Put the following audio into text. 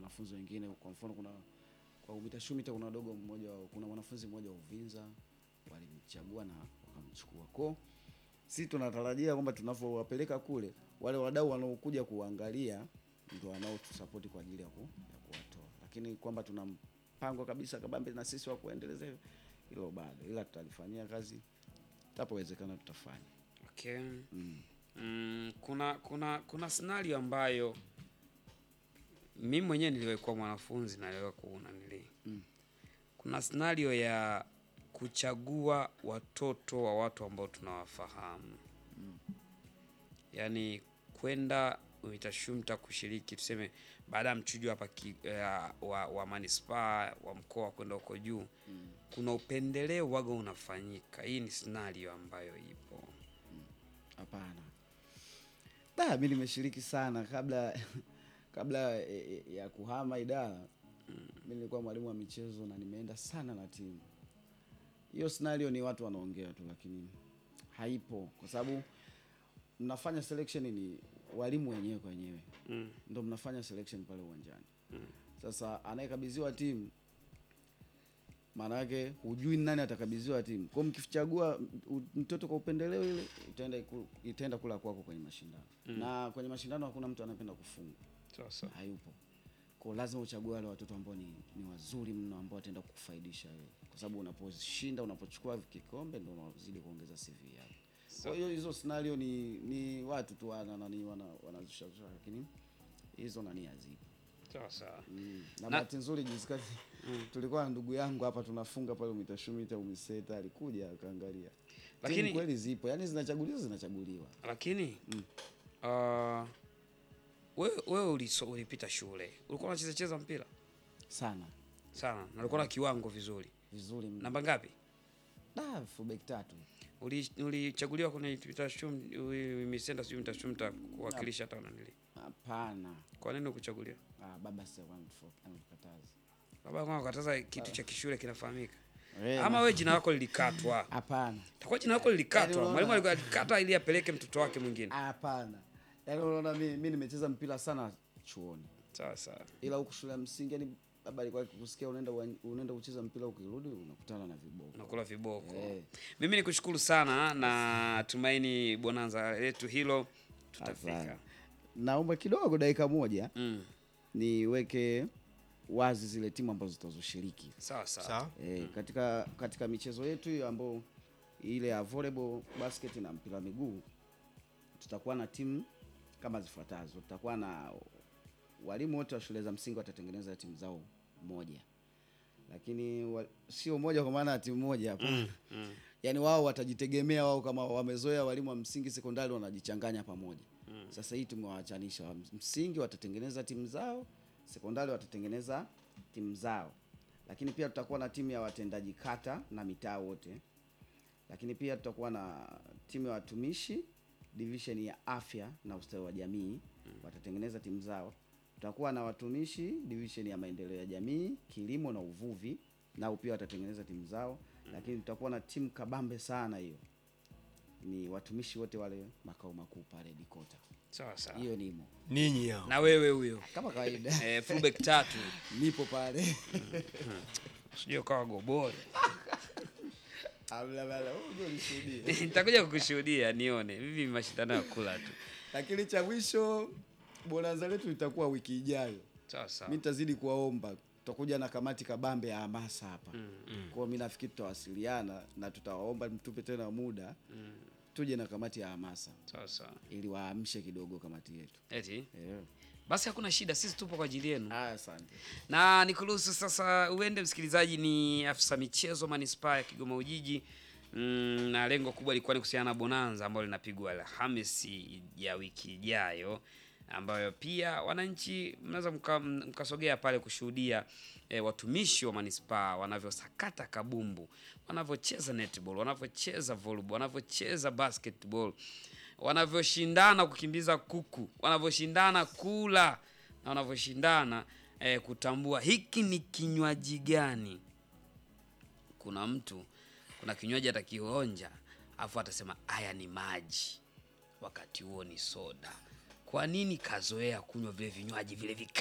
wanafunzi wengine. Kwa mfano kuna kwa UMITA SHUMITA kuna dogo mmoja, wa- kuna mwanafunzi mmoja wa Uvinza walimchagua na wakamchukua. Kwa sisi tunatarajia kwamba tunavyowapeleka kule, wale wadau wanaokuja kuangalia ndio wanaotusapoti kwa ajili ya, ku, ya kuwatoa, lakini kwamba tuna mpango kabisa kabambe na sisi wa kuendeleza hilo- hilo bado, ila tutalifanyia kazi tapowezekana tutafanya. Okay. Mm. Mm, kuna kuna kuna scenario ambayo mimi mwenyewe niliwahi kuwa mwanafunzi na niliwahi kuona nili Mm. kuna scenario ya kuchagua watoto wa watu ambao tunawafahamu yaani kwenda UMITASHUMTA kushiriki tuseme baada ya mchujo hapa ki- eh, wa, wa manispaa wa mkoa kwenda huko juu kuna upendeleo waga unafanyika. Hii ni scenario ambayo ipo. Hapana. Da, mi nimeshiriki sana kabla kabla e, e, ya kuhama idara. Mi nilikuwa mwalimu wa michezo na nimeenda sana na timu. Hiyo scenario ni watu wanaongea tu, lakini haipo kwa sababu mnafanya selection ni walimu wenyewe kwa wenyewe Mm. ndo mnafanya selection pale uwanjani. Sasa anayekabidhiwa timu maana yake hujui ni nani atakabidhiwa timu. Kwa hiyo mkichagua m- mtoto kwa upendeleo, ile itaenda iku- itaenda kula kwako kwenye mashindano na kwenye mashindano hakuna mtu anapenda kufungwa, Sasa hayupo. Kwa hiyo lazima uchague wale watoto ambao ni, ni wazuri mno ambao wataenda kukufaidisha wewe, kwa sababu unaposhinda, unapochukua kikombe ndio unazidi kuongeza CV yako. Kwa hiyo hizo scenario ni ni watu tu wana nani wana wanazusha lakini hizo nani hazipo. sasa Mm. Na Na- bahati nzuri juzi kati tulikuwa na ndugu yangu hapa tunafunga pale UMITASHUMITA UMISETA alikuja akaangalia. Lakini- Lakini kweli zipo, yani zinachaguliwa zinachaguliwa. lakini uh, wewe wewe uliso, ulipita shule ulikuwa unacheza cheza mpira Sana. sana na ulikuwa na kiwango vizuri. Vizuri mno. Namba ngapi? Da, fullback tatu. Uli- Ulichaguliwa kwenye mitashum misenda sijui mitashumta kuwakilisha hata nanili. Hapana. Kwa nini ukuchaguliwa? Ah, baba sasa anakataza. Baba kwanza kataza kitu cha kishule kinafahamika. Eh, Ama na- wewe jina lako lilikatwa. Hapana. Takuwa jina lako Yaani lilikatwa. unaona- Mwalimu alikuwa alikata ili apeleke mtoto wake mwingine. Hapana. Yaani unaona mimi mimi nimecheza mpira sana chuoni. Sawa sawa. Ila huku shule ya msingi yani baba alikuwa akikusikia unaenda uwan- unaenda kucheza mpira ukirudi unakutana na viboko. Nakula viboko. Eh. Mimi ni kushukuru sana na tumaini bonanza letu hilo tutafika. Hapana. Naomba kidogo dakika moja Mm. niweke wazi zile timu ambazo zitazoshiriki Sawa sawa. Sawa. e, katika katika michezo yetu hiyo ambayo ile ya volleyball, basket na mpira wa miguu tutakuwa na timu kama zifuatazo. Tutakuwa na walimu wote wa shule za msingi watatengeneza timu zao moja, lakini wa, sio moja kwa maana ya timu moja hapana. Mm. Yaani wao watajitegemea wao, kama wamezoea walimu wa msingi, sekondari wanajichanganya pamoja. Sasa hii tumewaachanisha, wa msingi watatengeneza timu zao, sekondari watatengeneza timu zao, lakini pia tutakuwa na timu ya watendaji kata na mitaa wote, lakini pia tutakuwa na timu ya watumishi division ya afya na ustawi wa jamii watatengeneza timu zao. Tutakuwa na watumishi division ya maendeleo ya jamii, kilimo na uvuvi, nao pia watatengeneza timu zao, lakini tutakuwa na timu kabambe sana hiyo ni watumishi wote wale makao makuu pale Dikota. Sawa sawa. Hiyo nimo Ninyi hao. Na wewe huyo. kama kawaida, Eh, fullback tatu. nipo pale Sijui kawa gobole. Amla bala, wewe ndio ulishuhudia. Nitakuja kukushuhudia nione. Vivi mashindano ya kula tu. Lakini cha mwisho bonanza letu litakuwa wiki ijayo. Sawa sawa. Mimi nitazidi kuwaomba, tutakuja na kamati kabambe ya hamasa hapa. Kwa hiyo mimi nafikiri tutawasiliana na tutawaomba mtupe tena muda tuje na kamati ya hamasa Sawa sawa. ili waamshe kidogo kamati yetu. Eti. Eh. Basi hakuna shida, sisi tupo kwa ajili yenu. Ah, asante. na nikuruhusu sasa uende msikilizaji. Ni afisa michezo manispaa ya Kigoma Ujiji mm, na lengo kubwa lilikuwa ni kuhusiana na bonanza ambalo linapigwa Alhamisi ya wiki ijayo, ambayo pia wananchi mnaweza mka- mkasogea pale kushuhudia eh, watumishi wa manispaa wanavyosakata kabumbu, wanavyocheza netball, wanavyocheza volleyball, wanavyocheza basketball, wanavyoshindana kukimbiza kuku, wanavyoshindana kula na wanavyoshindana eh, kutambua hiki ni kinywaji gani. Kuna mtu kuna kinywaji atakionja afu atasema haya ni maji, wakati huo ni soda. Kwa nini kazoea kunywa vile vinywaji vile vikali?